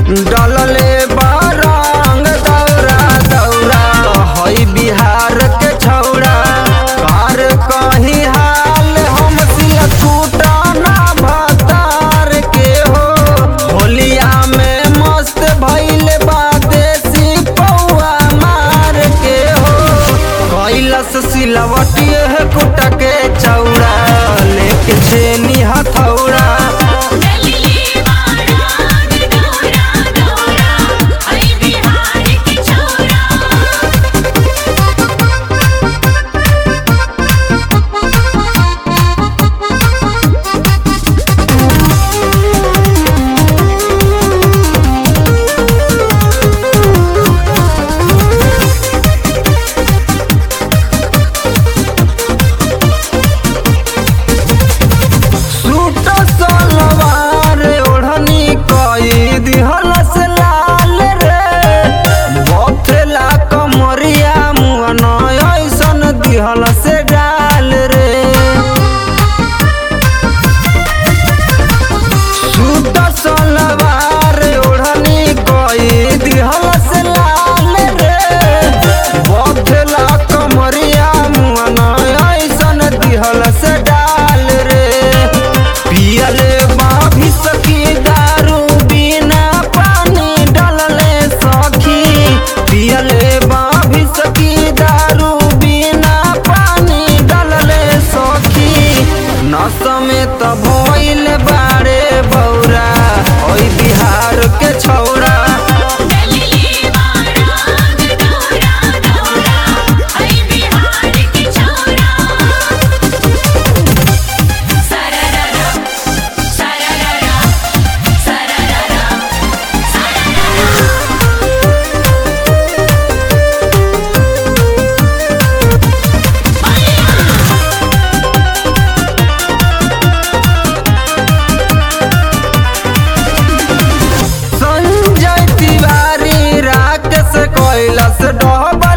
डलले बारंग दौरा दौरा हई बिहार के छौड़ा कार कहीं हाल हम सिला छूटा ना भतार के हो होलिया में मस्त भइल बा देसी पौआ मार के हो कैलस सिलवटिए कुट के चौड़ा लेके छेनी हथौड़ा डलिए बारात दौरा दौरा हई बिहार के छोरा सूट सलवार ओढ़नी कई दिहल से लाल रे बथेला कमरिया मुअन ऐसन दिहल से डाल रे सूट सलवार ओढ़नी कई दिहल से लाल रे बथेला कमरिया मुअन ऐसन दिहल से डाल रे पियले बाभी सखी दारू बिना पानी डलले सखी पियले बाभी सखी दारू बिना पानी डलले सखी नस में त भइल बारे बौरा ओइ बिहार के छौरा डलिए बारात दौरा दौरा हई बिहार के छोरा सरररा सरररा सरररा संजय तिवारी राकेश कैलस डहब